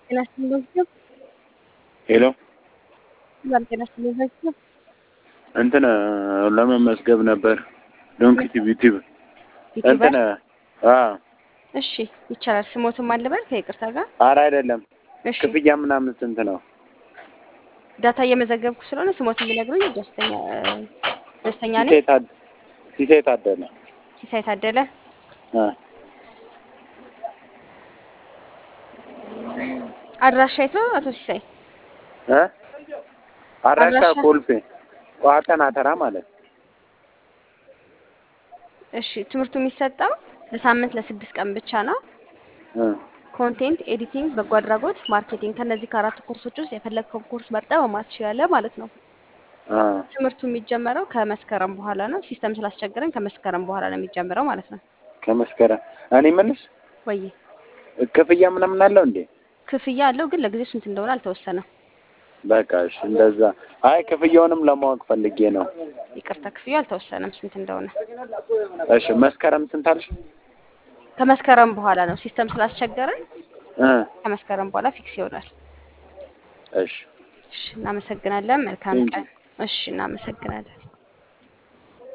ጤና ይስጥልኝ ቤተሰብ ሄሎ ሰላም ጤና ይስጥልኝ ቤተሰብ እንትን ለመመዝገብ ነበር ዶንኪቲቭ ዩቲዩብ እንትን አ እሺ ይቻላል። ስሞትም አልበል ከይቅርታ ጋር ኧረ አይደለም እሺ ክፍያ ምናምን ስንት ነው? ዳታ እየመዘገብኩ ስለሆነ ስሞት የሚነግሩኝ ደስተኛ ደስተኛ ነኝ። ሲሳይ ታድ- ሲሳይ ታደለ ሲሳይ ታደለ አ አድራሻ የት ነው አቶ ሲሳይ? እ አድራሻ አድራሻ? ኮልፌ ቋጠና ተራ ማለት እሺ ትምህርቱ የሚሰጠው ለሳምንት ለስድስት ቀን ብቻ ነው። እ ኮንቴንት ኤዲቲንግ፣ በጎ አድራጎት፣ ማርኬቲንግ ከነዚህ ከአራት ኮርሶች ውስጥ የፈለግከውን ኮርስ መርጠህ መማር ትችላለህ ማለት ነው። አ ትምህርቱ የሚጀመረው ከመስከረም በኋላ ነው። ሲስተም ስላስቸገረን ከመስከረም በኋላ ነው የሚጀምረው ማለት ነው። ከመስከረም እኔ ምንስ ወይ ክፍያ ምናምን አለው እንዴ? ክፍያ አለው ግን ለጊዜው ስንት እንደሆነ አልተወሰነም። በቃ እሺ እንደዛ። አይ ክፍያውንም ለማወቅ ፈልጌ ነው። ይቅርታ ክፍያው አልተወሰነም ስንት እንደሆነ። እሺ መስከረም ስንት አልሽ? ከመስከረም በኋላ ነው ሲስተም ስላስቸገረን እ ከመስከረም በኋላ ፊክስ ይሆናል። እሺ እሺ እናመሰግናለን። መልካም Thank you. ቀን። እሺ እናመሰግናለን።